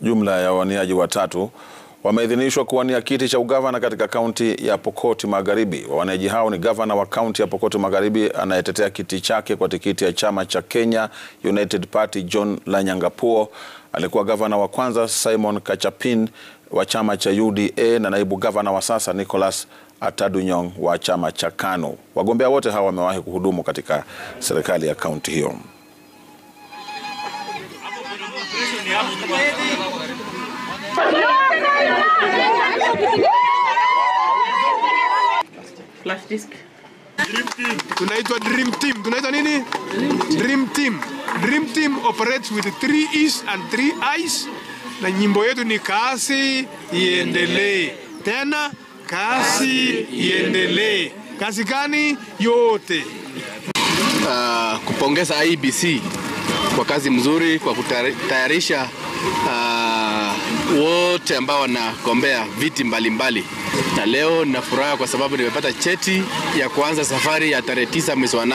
Jumla ya wawaniaji watatu wameidhinishwa kuwania kiti cha ugavana katika kaunti ya Pokot Magharibi. Wawaniaji hao ni gavana wa kaunti ya Pokot Magharibi anayetetea kiti chake kwa tikiti ya chama cha Kenya United Party John Lanyangapuo, alikuwa gavana wa kwanza Simon Kachapin wa chama cha UDA na naibu gavana wa sasa Nicholas Atadunyong wa chama cha KANU. Wagombea wote hawa wamewahi kuhudumu katika serikali ya kaunti hiyo. Flash disk. Tunaitwa Dream Team. Tunaitwa nini? Dream Team. Dream Team operates with three E's and three I's. Na nyimbo yetu ni kasi iendelee. Tena kasi iendelee. Kasi gani? Yote. Uh, kupongeza IEBC kwa kazi mzuri kwa kutayarisha uh, wote ambao wanagombea viti mbalimbali mbali. Na leo nina furaha kwa sababu nimepata cheti ya kuanza safari ya tarehe tisa mwezi wa